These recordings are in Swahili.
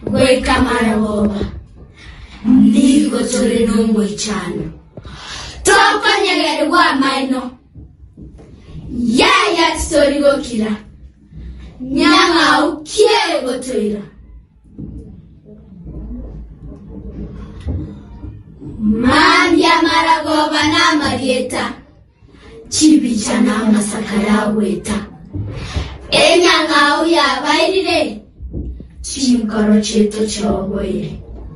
gwekamara boba ndigo tore n'omwichano tokonyegerwa maino yaya titorigokira nyang'au kiegotoira mambya maragoba n'amarieta chibicha n'amasaka yaweta enyang'au yabairire chimukaro cheto choboire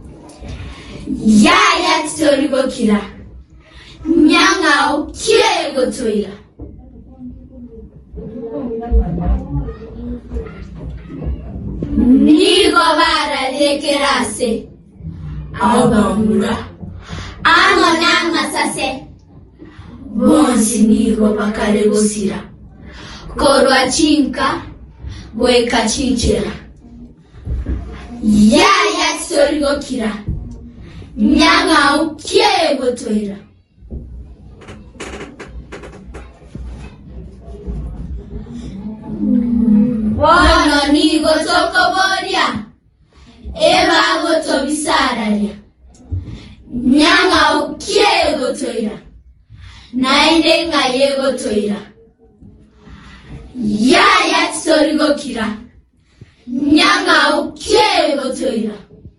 yaya titorigokira nyang'au kiegotoira nigo bararekerase abamura ano n'amasase bonsi nigo bakaregosira korwa chinka gweka chinchera yaya titorigokira nyang'au kiegotoira bono nigo tokoborya ebagotobisararya nyang'au kiegotoira naende ng'ayegotoira yaya titorigokira nyang'au kiegotoira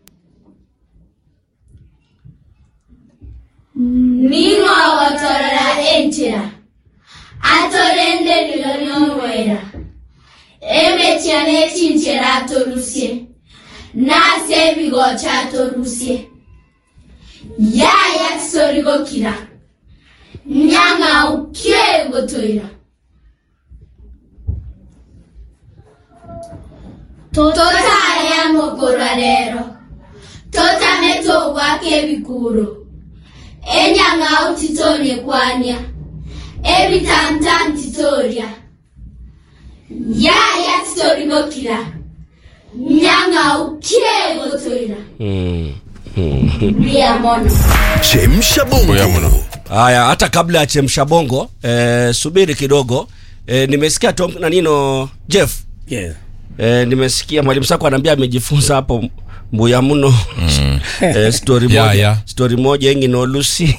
ning'ogotorera entera atorenderiro n'omwera emetia n'echinchera atorusie nase ebigocha atorusie yaya tisorigokira nyang'au kiegotoira totaya mokora rero totame togwaka ebikuro enyang'au titorie kwanya ebitamtam titoria yaya titorigokira nyang'au kiegotoira ndiamono Chemsha Ngoya mno. bongo. haya hata kabla ya chemsha bongo eh, subiri kidogo eh, nimesikia tom nanino jeff Yeah. eh, nimesikia mwalimu sako anaambia amejifunza hapo mbuya mno eh, story Ya, moja ya. story moja engi no lucy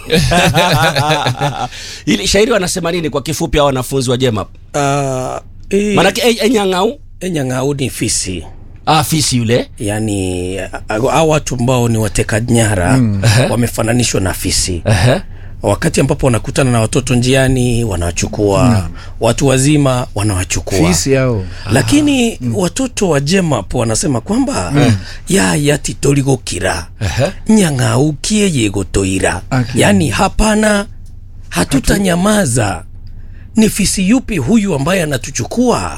ili shairi wanasema nini kwa kifupi hao wanafunzi wa jemap Uh, eh, manake e, enyang'au enyang'au ni fisi ah, fisi yule yaani au watu ambao ni wateka nyara mm. wamefananishwa na fisi Ehe. wakati ambapo wanakutana na watoto njiani wanawachukua watu wazima wanawachukua fisi hao lakini watoto wa jemap wanasema kwamba yaya titoligokira nyang'aukie yegotoira Aki. yaani hapana hatutanyamaza ni fisi yupi huyu ambaye anatuchukua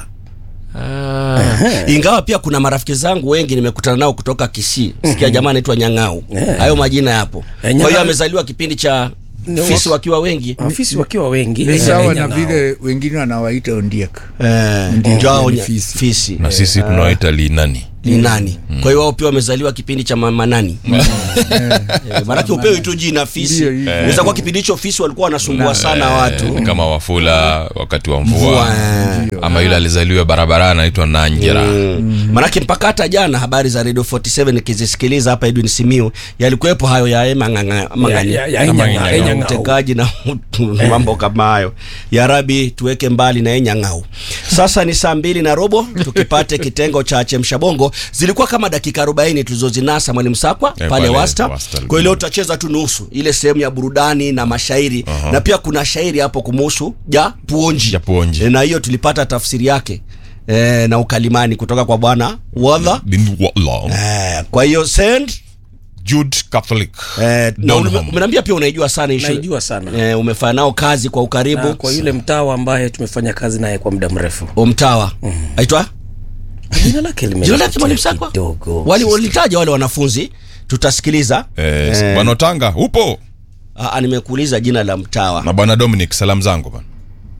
Ah. ingawa pia kuna marafiki zangu wengi nimekutana nao kutoka kisii sikia jamaa anaitwa nyang'au Yeah. hayo majina yapo kwa Nyang'au- hiyo amezaliwa kipindi cha Ni fisi wa- wakiwa wengi fisi wakiwa wengi ni eh, sawa na nyang'au. vile wengine wanawaita ondiek Eh, Ndio, ndio hao ni nya- fisi. fisi na sisi tunawaita linani ni nani kwa hiyo wao pia wamezaliwa kipindi cha mama nani Eh, maanake upewi tu jina fisi Ndio, hivyo. inaweza kuwa kipindi hicho fisi walikuwa wanasumbua sana watu Eh, kama wafula wakati wa Mvua, mvua eh. Ndio. ama yule alizaliwa barabarani anaitwa nanjera Mm. manake mpaka hata jana habari za radio 47 nikizisikiliza hapa edwin simiu yalikuwepo hayo ya Ya- mang'ang'ani ya- ya- Ama enyang'au, enyang'au. enyang'au. utekaji na mambo kama hayo ya rabi tuweke mbali na enyang'au sasa ni saa mbili na robo tukipate kitengo cha chemsha bongo zilikuwa kama dakika 40 tulizozinasa mwalimu sakwa Eh, pale pale wasta Wasta. kwa hiyo leo tutacheza tu nusu ile sehemu ya burudani na mashairi na pia kuna shairi hapo kumuhusu ja puonji Ja Puonji. E, na hiyo tulipata tafsiri yake e, na ukalimani kutoka kwa bwana wadha Bin Wala. e, kwa hiyo send Jude Catholic e, na Donham. ume- umeniambia pia unaijua sana hii shule. naijua sana e, umefanya nao kazi kwa ukaribu na kwa yule mtawa ambaye tumefanya kazi naye kwa muda mrefu umtawa aitwa jina lake jina lake mwalimu sakwa kidogo wali walitaja wale wanafunzi tutasikiliza eh, Eh. bwana Otanga upo Aa, nimekuuliza jina la mtawa na bwana Dominic salamu zangu bwana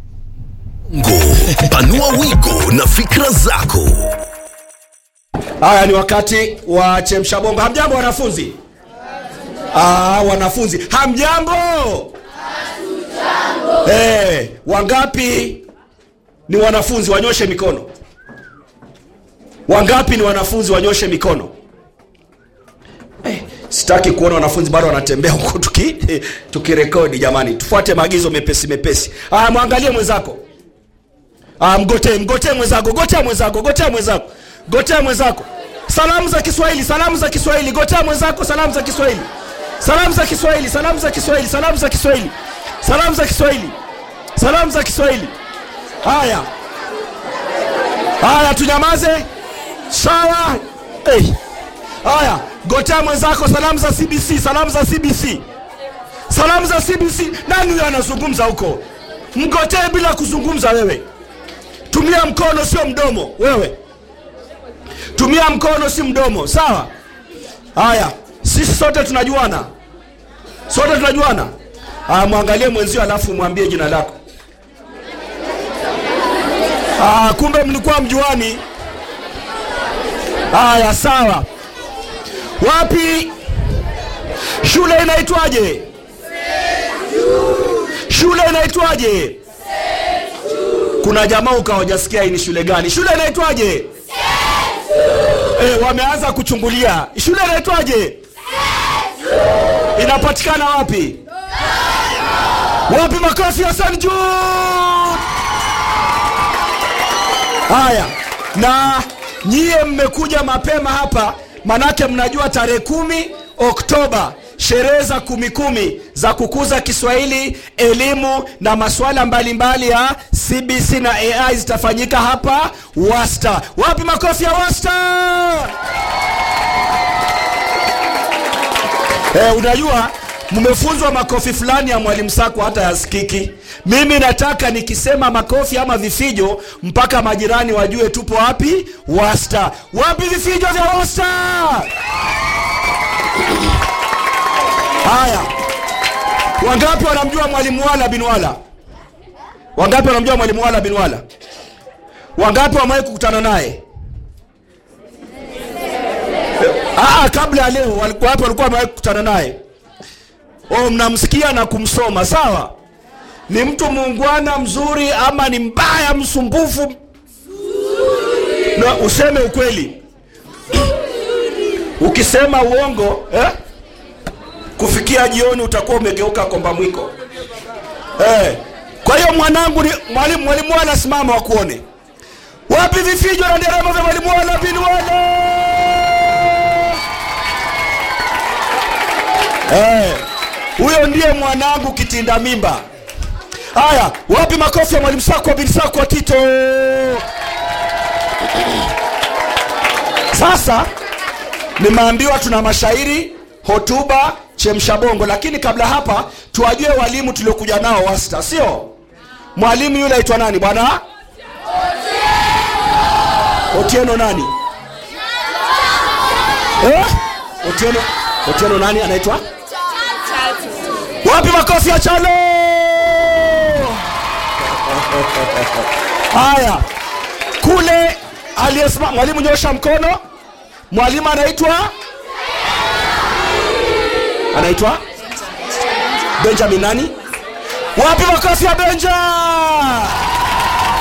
Ngo, panua wigo na fikra zako. haya ni wakati wa chemsha bongo hamjambo wanafunzi ah, wanafunzi hamjambo hey, wangapi ni wanafunzi wanyoshe mikono wangapi ni wanafunzi wanyoshe mikono sitaki kuona wanafunzi bado wanatembea huku tuki tukirekodi jamani tufuate maagizo mepesi mepesi aya mwangalie mwenzako aya mgotee mgotee mwenzako gotea mwenzako gotea mwenzako gotea mwenzako salamu za kiswahili salamu za kiswahili gotea mwenzako salamu za kiswahili salamu za kiswahili salamu za kiswahili salamu za kiswahili salamu za kiswahili salamu za kiswahili haya haya tunyamaze sawa hey. haya gotea mwenzako salamu za cbc salamu za cbc salamu za cbc nani huyo anazungumza huko mgotee bila kuzungumza wewe tumia mkono sio mdomo wewe tumia mkono si mdomo sawa haya sisi sote tunajuana sote tunajuana haya mwangalie mwenzio alafu mwambie jina lako Ah, kumbe mlikuwa mjuani. Haya, sawa. Wapi shule inaitwaje? Shule inaitwaje? Kuna jamaa ukawajasikia hii ni shule gani? Shule inaitwaje? Eh, wameanza kuchungulia. Shule inaitwaje? Inapatikana wapi? Wapi makofi ya St. Jude? Haya, na nyie mmekuja mapema hapa, manake mnajua tarehe kumi Oktoba sherehe za kumi kumi za kukuza Kiswahili, elimu na masuala mbalimbali ya CBC na AI zitafanyika hapa Wasta. Wapi makofi ya Wasta? Eh, unajua mmefunzwa makofi fulani ya mwalimu Sako hata yasikiki. Mimi nataka nikisema makofi ama vifijo mpaka majirani wajue tupo wapi Wasta. Wapi vifijo vya Wasta? Haya, wangapi wanamjua mwalimu Wala bin Wala? Wangapi wanamjua mwalimu Wala bin Wala? Wangapi wamewahi kukutana naye? Ah, kabla ya leo walikuwa wapi walikuwa wamewahi kukutana naye? Oh, mnamsikia na kumsoma, sawa? Ni mtu muungwana mzuri ama ni mbaya msumbufu? Na useme ukweli. Ukisema uongo eh? kufikia jioni utakuwa umegeuka komba mwiko eh. Kwa hiyo mwanangu, ni mwalimu mwalimu wala simama wakuone. Wapi vifijo na nderemo vya mwalimu wala bin wala eh. Huyo ndiye mwanangu kitinda mimba. Haya, wapi makofi ya mwalimu Sakwa bin Sakwa Tito? Sasa nimeambiwa tuna mashairi, hotuba, chemsha bongo, lakini kabla hapa tuwajue walimu tuliokuja nao Wasta, sio? Mwalimu yule aitwa nani bwana? Otieno nani? Eh? Otieno, Otieno nani anaitwa? Wapi makofi ya Chalo? Haya, kule aliyesimama mwalimu, nyosha mkono. Mwalimu anaitwa anaitwa Benjamin nani? Wapi makofi ya Benja?